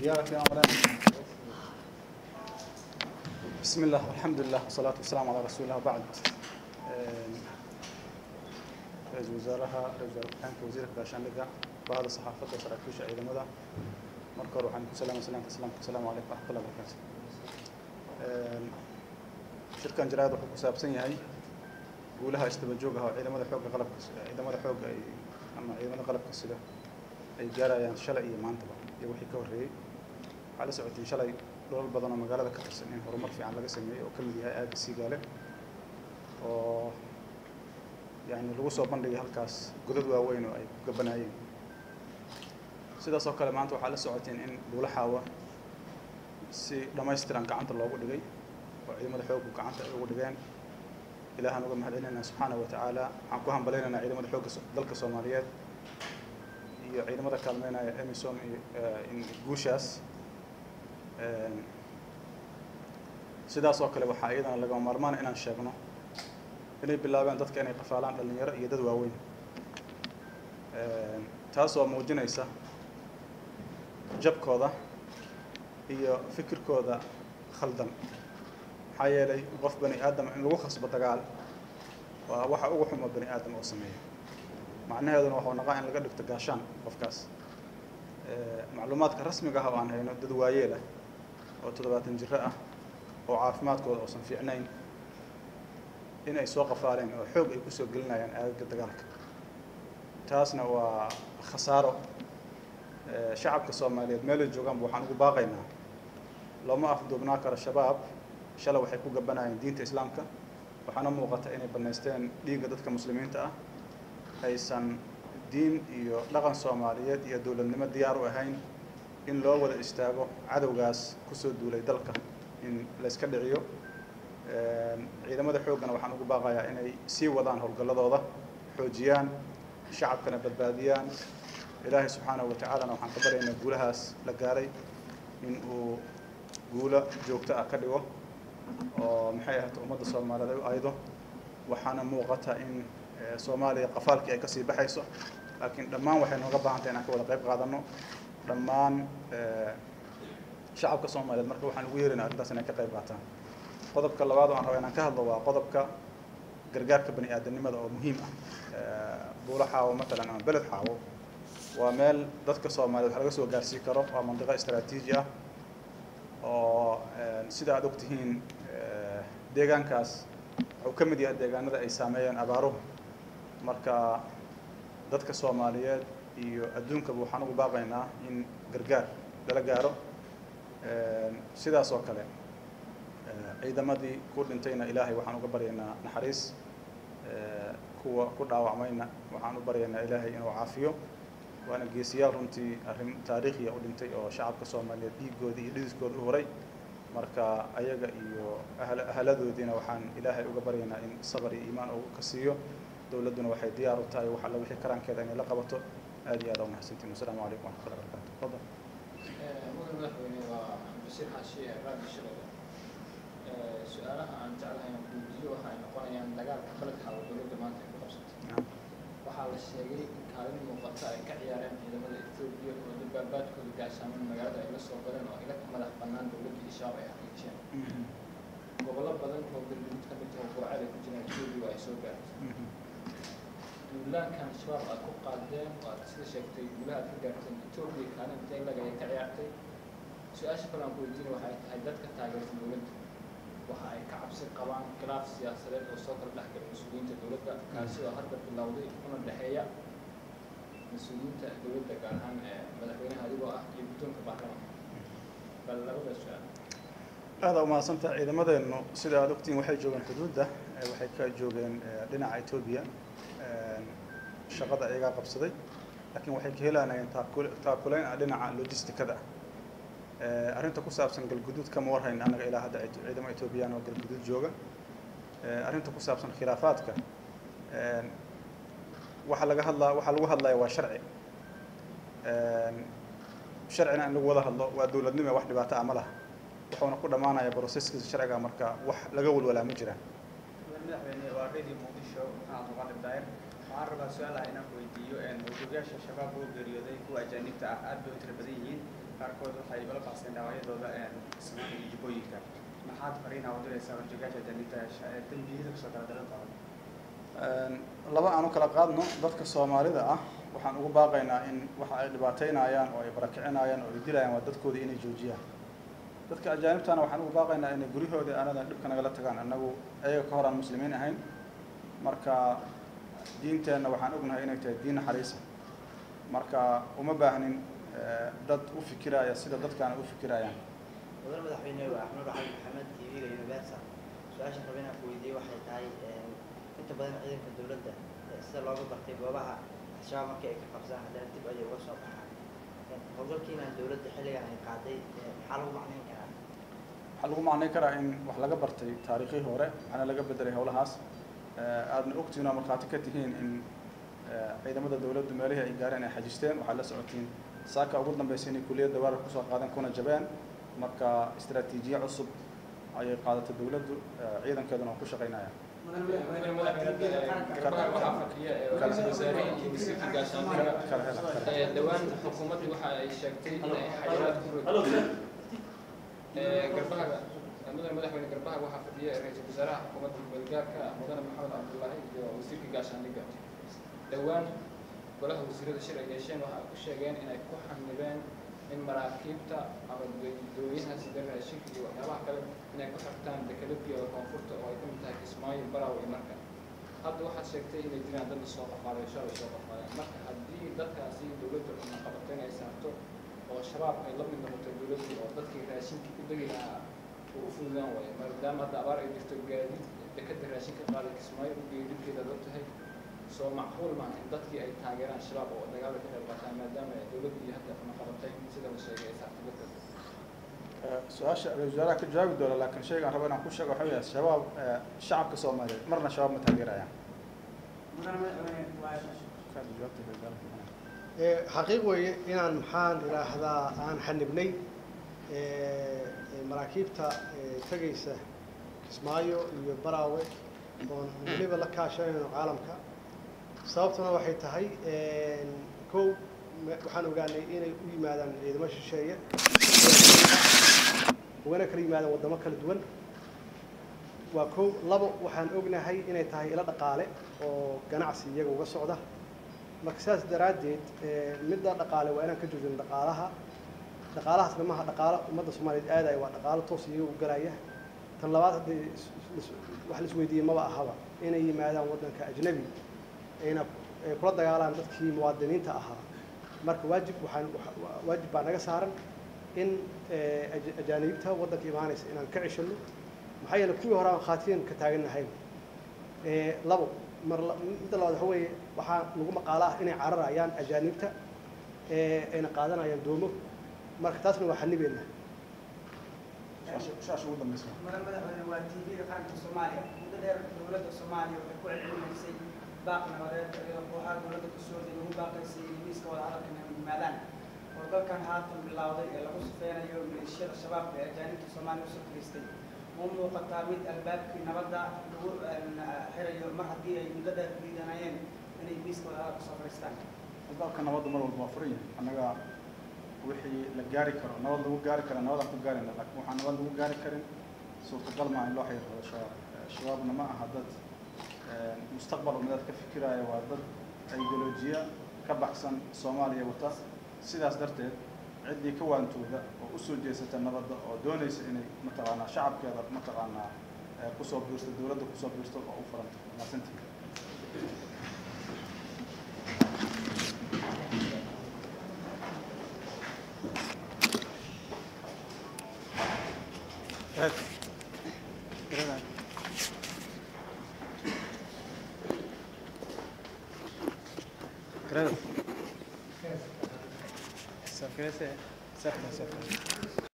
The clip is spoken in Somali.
ديارك يا مولانا بسم الله والحمد لله والصلاة والسلام على رسول الله وبعد ra-iisul wasaaraha ra-isul wasaarka wasiirka gaashaandhigga bahda saxaafadda saraakiisha ciidamada marka hore waxaan ku salaamay salaamka islaamka asalaamu calaykum waraxmatullahi wabarakaatu shirkan jaraa'id wuxuu ku saabsan yahay guulaha isdaba joog ah oo ciidamada xoogga qalabka ciidamada xoogga ay ama ciidamada qalabka sida ay gaarayaan shalay iyo maantaba iyo wixii ka horreeyey waxaa la socotiin shalay dholal badan oo magaalada ka tirsan in horumar fiican laga sameeyey oo ka mid yahay aagga siigaale oo yani lagu soo bandhigay halkaas godad waaweyn oo ay ku gabanaayeen sidaas oo kale maanta waxaa la socoteen in buulaxaawa si dhammaystiran gacanta loogu dhigay oo ciidamada xooggu gacanta ay ugu dhigeen ilaahaan uga mahad celinayna subxaana wa tacaala waxaan ku hambalaynaynaa ciidamada xoogga dalka soomaaliyeed iyo ciidamada kaalmeynaya emisom iyo in guushaas sidaas oo kale waxaa iyadana lagama maarmaana inaan sheegno inay bilaabeen dadka inay qafaalaan dhalinyaro iyo dad waaweyn taas oo muujinaysa jabkooda iyo fikirkooda khaldan maxaa yeelay qof bani aadam in lagu khasbo dagaal waa waxa ugu xumo bani aadam oo sameeya macnaheeduna waxuu naqaa in laga dhigto gaashaan qofkaas macluumaadka rasmiga ah oo aan hayno dad waayeel ah oo toddobaatan jiro ah oo caafimaadkooda uusan fiicnayn in ay soo qafaaleen oo xoog ay kusoo gelinayaan aagaga dagaalka taasna waa khasaaro shacabka soomaaliyeed meelay joogaanba waxaan ugu baaqaynaa looma afduubnaa karo shabaab shalay waxay ku gabanayeen diinta islaamka waxaana muuqata inay bannaysteen dhiigga dadka muslimiinta ah aysan diin iyo dhaqan soomaaliyeed iyo dowladnimo diyaar u ahayn in loo wada istaago cadowgaas kusoo duulay dalka in layska dhiciyo ciidamada xooggana waxaan ugu baaqayaa inay sii wadaan howlgalladooda xoojiyaan shacabkana badbaadiyaan ilaahay subxaanahu wa tacaalana waxaan ka baryaynaa guulahaas la gaaray in uu guulo joogto ah ka dhigo oo maxay ahayd ummadda soomaaliyeed ay u aydo waxaana muuqata in soomaaliya qafaalkii ay kasii baxayso laakiin dhammaan waxay nooga baahan tahay inaan ka wada qayb qaadano dhammaan shacabka soomaaliyeed marka waxaan ugu yeerinaa arrintaas inay ka qayb qaataan qodobka labaad oo aan raba inaan ka hadlo waa qodobka gargaarka bani aadamnimada oo muhiim ah buulo xaawo matalan ama beled xaawo waa meel dadka soomaaliyeed wax laga soo gaarsii karo waa mandiqo istaraatiiji ah oo sida aad ogtihiin deegaankaas wuxuu ka mid yahay deegaanada ay saameeyeen abaaruhu marka dadka soomaaliyeed iyo adduunkaba waxaan ugu baaqaynaa in gargaar lala gaaro sidaas oo kale ciidamadii ku dhintayna ilaahay waxaan uga baryaynaa naxariis kuwa ku dhaawacmayna waxaan u baryaynaa ilaahay inuu caafiyo waana geesiyaal runtii arrin taariikhiya u dhintay oo shacabka soomaaliyeed dhiigoodii iyo dhidiskooda u horay marka ayaga iyo ahaladoodiina waxaan ilaahay uga baryaynaa in sabar iyo iimaan uu ka siiyo dowladduna waxay diyaar u tahay wax alla wixii karaankeeda inay la qabato aad iyo aad aa umahadsantiin wasalaamu calaykum waraxmatullahi wabarakatu tafadal mudan madaxweyne waa bashir xaashi raadi shalada su-aalaha aan jeclahay aan weydiiyo waxa ay noqonayaan dagaalka baled xaawo dowladda maanta ay ku qabsatay waxaa la sheegay in kaalin muuqata ay ka ciyaareen ciidamada etoobiya oo dabaabaadkooda gaashaaman magaalada ay la soo galeen oo ila madax bannaan dowladda iyo shabaab ay xaqiijiyeen gobollo badan oo galmudug ka mid ah oo goocada ku jiraan etoobiya ay soo gaartay duulaankan shabaab aad ku qaadeen oo aad sida sheegtay guulaha aad ka gaarteen etoobiya kaalin intee lag ay ka ciyaartay su-aasha kale aan ku weydiina waxay tahay dadka taageersan dowladda waxa ay ka cabsi qabaan khilaaf siyaasadeed oo soo kala dhexgala mas-uuliyiinta dowladda kaasi oo hadda bilowday una dhexeeya mas-uuliyiinta dowladda gaar ahaan madaxweynaha adigoo ah iyo guddoonka baarlamaanka bal labada su-aal aada umahadsantaha ciidamadeennu sida aad ogtiin waxay joogeen xuduudda waxay ka joogeen dhinaca etoobiya shaqada iyagaa qabsaday laakiin waxay ka helanayeen taakuleyn ah dhinaca logisticada arrinta ku saabsan galguduud kama warhayn annaga ilaa hadda ciidamo etoobiyaan oo galguduud jooga arrinta ku saabsan khilaafaadka waxa laga hadlaa waxaa lagu hadlaya waa sharci sharcina in lagu wada hadlo waa dowladnimo wax dhibaato ah ma laha wuxuuna ku dhammaanaya broseskiisa sharciga marka wax laga walwalaa ma jiraan madaxweyne waa radio muqdisho maxamed muqadir daayir waxaan rabaa su-aal ah inaan ku weydiiyo mawduucyaasha shabaab oo geeriyooday kuwa ajaanibta ah aad bay u tira badan yihiin qaarkood waxay ula baxseen dhaawacyadooda Soomaaliya iyo Jubbooyinka maxaad fariinaa u diraysaa warjoogaasha ajaanibta ee dembiyada kasoo kala daran qaba laba aan u kala qaadno dadka soomaalida ah waxaan ugu baaqaynaa in waxa ay dhibaateynayaan oo ay barakicinayaan oo ay dilayaan waa dadkooda inay joojiyaan dadka ajaanibtana waxaan ugu baaqaynaa inay guryahooda anadan dhibka nagala tagaan annagu ayaga ka hor aan muslimiin ahayn marka diinteenna waxaan ognahay inay tahay diin naxariisa marka uma baahnin dad u fikiraya sida dadkaana u fikirayaan mudane madaxweyne waa axmed cali maxamed tv-ga universal su-aasha raba inaan ku weydiiyey waxay tahay inta badan ciidanka dowladda sida looga bartay goobaha al-shabaab markii ay ka qabsaan haddana dib ayay uga soo baxaan howlgalkiina dowladda xilligan ay qaaday maxaa lagu macnayn karaa waxaa lagu macnayn karaa in wax laga bartay taariikhii hore waxaana laga bedelay howlahaas aadna ogtihiin oo markhaati ka tihiin in ciidamada dowladdu meelihii ay gaareen ay xajisteen waxaad la socotiin saaka ugu dambeysay inay kuliyadda weerar kusoo qaadeen kuna jabeen marka istaraatiijiye cusub ayay qaadatay dowladdu ciidankeeduna waa ku shaqaynaya dhawaan xukuumaddu waxa ay sheegtay in ay xayiraad ku rogtay garbaha mudane madaxweyne garbaha waxaa fadhiya ra-iisul wasaaraha xukuumadda gobolgaarka mudane maxamed cabdullaahi iyo wasiirka gaashaandhigga dhowaan golaha wasiirada shir ay yeesheen waxa ay ku sheegeen inay ku xamibeen in maraakiibta ama dooyaha sida raashinka iyo waxyaabaha kale inay ku xirtaan dekeladii koonfurta oo ay ka mid tahay kismaayo baraw iyo marka hadda waxaad sheegtay inay jiraan dad soo qafaalay shalay soo qafaaleen marka haddii dadkaasi dowladda xubna qabato inay saarto oo shabaab ay la mid noqoto dowladdu oo dadkii raashinkii ku degi lahaa uu u fududaan waayo maadaama hadda abaar ay jirto gaadiid dekeda raashinka qaaday kismaayo u geeyo dhibkeeda dad tahay soo macquul maaha in dadkii ay taageeraan shabaab oo dagaalka ka qayb qaataan maadaama dowladdu iyo hadda xubna qabatay sida la sheegay ay saartay dadkaas su-aasha ra-isul wasaaraha ka jawaabi doona laakiin shayga aan rabo inaan ku sheego waxa weeye shabaab shacabka soomaaliyeed marna shabaab ma taageerayaan xaqiiq weeye inaan maxaan idhaahdaa aan xanibnay maraakiibta tegaysa kismaayo iyo baraawe oon weliba la kaashanayno caalamka sababtuna waxay tahay kow waxaan ogaanay inay u yimaadaan ciidamo shisheeye ugana kala yimaadaan waddamo kala duwan waa kow labo waxaan ognahay inay tahay ilo dhaqaale oo ganacsi iyaga uga socda marka sidaas daraaddeed midda dhaqaale waa inaan ka joojino dhaqaalaha dhaqaalahaas dhamaha dhaqaalo ummadda soomaaliyeed aadaya waa dhaqaalo toos iyaga u galaya tan labaad haddii wax la isweydiiyey maba ahaba inay yimaadaan waddanka ajnabi ayna kula dagaalaan dadkii muwaadiniinta ahaa marka waajib waxaan waajib baa naga saaran in ajaanibta waddanka imaanaysa inaan ka ceshano maxaa yeele kuwii hore aan khaatiyan ka taagannahayn labo mar midda labaad waxa weeye waxaa lagu maqaala ah inay cararayaan ajaanibta ayna qaadanayaan doomo marka taasna waa xanibeena shaasha ugu dambeysa mudan madaxweyne waa tv-ga qaranka soomaaliya muddo dheer dowladda soomaaliya waxay ku celcelinaysay baaq nabadeed iyadoo kooxaha dowladda kasoo horday lagu baaqaysay in miiska wada hadalkan ay yimaadaan howlgalkan haatan bilowday ee lagu sifeynayo maleeshiyada shabaabka ee ajaanibta soomaaliya usoo fariistay ma muuqataa mid albaabkii nabadda lagu xirayo mar haddii ay muddo dheer diidanayeen inay miiska wada hadal kasoo fariistaan albaabka nabadda mar walba waa furan yahay annaga wixii la gaari karo nabad lagu gaari kara nabadaan ku gaarayna laakiin waxaan nabad lagu gaari karin suurtagal maa in loo xiriiro shabaab shabaabna ma aha dad mustaqbal umadeed ka fikiraya waa dad ideolojiya ka baxsan soomaaliya wata sidaas darteed ciddii ka waantooda oo usoo jeesata nabadda oo doonaysa inay mataqaanaa shacabkeeda mataqaanaa kusoo biirsto dowladda kusoo biirsto oo u furanta maasantii Gracias.